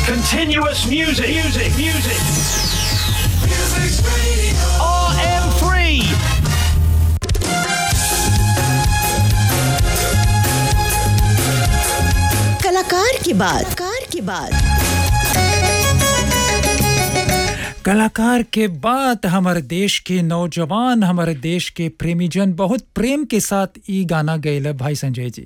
Continuous music, music, music. Music's radio. RM3. कलाकार की बात कार की बात कलाकार के बाद हमारे देश के नौजवान हमारे देश के प्रेमीजन बहुत प्रेम के साथ ई गाना गैल भाई संजय जी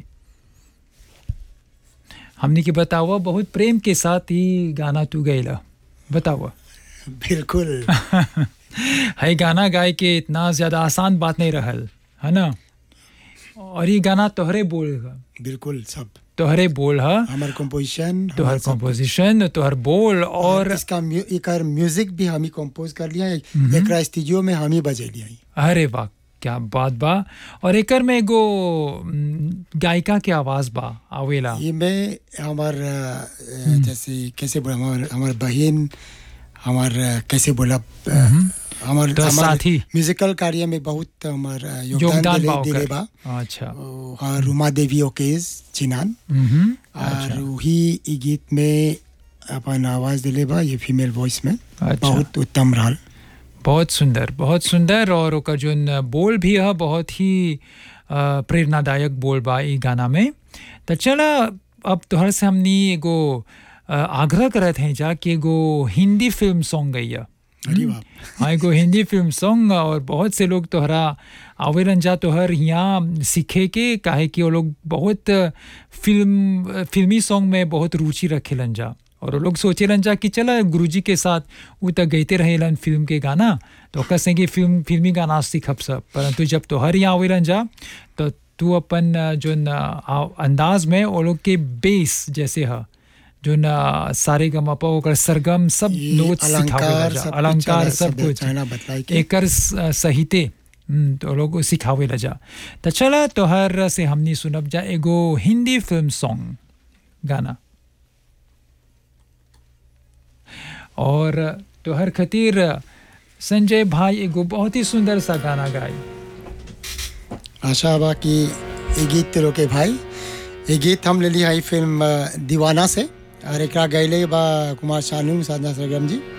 हमने के बतावा बहुत प्रेम के साथ ही गाना तू गैला बतावा बिल्कुल है गाना गाए के इतना ज़्यादा आसान बात नहीं रहल है ना और ये गाना तोहरे बोल ह बिल्कुल सब तोहरे बोल ह हमार कंपोजिशन तोहर कंपोजिशन तोहर बोल और इसका म्यू, एकर म्यूजिक भी हम ही कंपोज कर लिया एकरा स्टूडियो में हम ही बजे लिया अरे वाह क्या बात बा और एकर में एगो म, गायिका के आवाज बा आवेला ये में हमार अ, जैसे कैसे बोला हमार हमार बहन हमार अ, कैसे बोला अ, हमार तो हमार साथी। म्यूजिकल कार्य में बहुत हमार अ, योगदान योगदान दिले बा दिले ओकर बा अच्छा ओ, हाँ, रुमा देवी ओकेज चिनान मम्हम, और वही ई गीत में अपन आवाज दिले बा ये फीमेल वॉइस में अच्छा। बहुत उत्तम रहल बहुत सुंदर बहुत सुंदर और ओकर जोन बोल भी है बहुत ही अ, प्रेरणादायक बोल बा ई गाना में तो चला अब तोहर से हमनी एगो अ, आग्रह करत हैं जा कि एगो हिंदी फिल्म सॉन्ग गैया अरे बाप हाँ एगो हिंदी फिल्म सॉन्ग और बहुत से लोग तोहरा आवेलन जा तोहर यहाँ सीखे के काहे कि वो लोग बहुत फिल्म फिल्मी सॉन्ग में बहुत रुचि रखेलन जा और वो लोग सोचेलन जा कि चला गुरुजी के साथ वो तक गईते रहेलन फिल्म के गाना तो ओकर संगे फिल्म फिल्मी गाना सीखब सब परंतु जब तोहर यहाँ आवेलन जा तो तू अपन अ, जोन अ, अंदाज में वो लोग के बेस जैसे है जोन अ, सारे गमपा ओकर सरगम सब ये नोट अलंकार सिखावेला जा सब कुछ अलंकार चला- सब सब कुछ चला बतलाई के। एकर स- सहिते हम्म, तो लोग सिखावे ला जा तो चला तोहर से हमनी सुनब जा एगो हिंदी फिल्म सॉन्ग गाना और तोहर खातिर संजय भाई एगो बहुत ही सुंदर सा गाना गाई आशा बा कि ये गीत ते रोके भाई ये गीत हम ले लिया है फिल्म अ, दीवाना से और एकरा गैले बा कुमार शानू साधना सरगम जी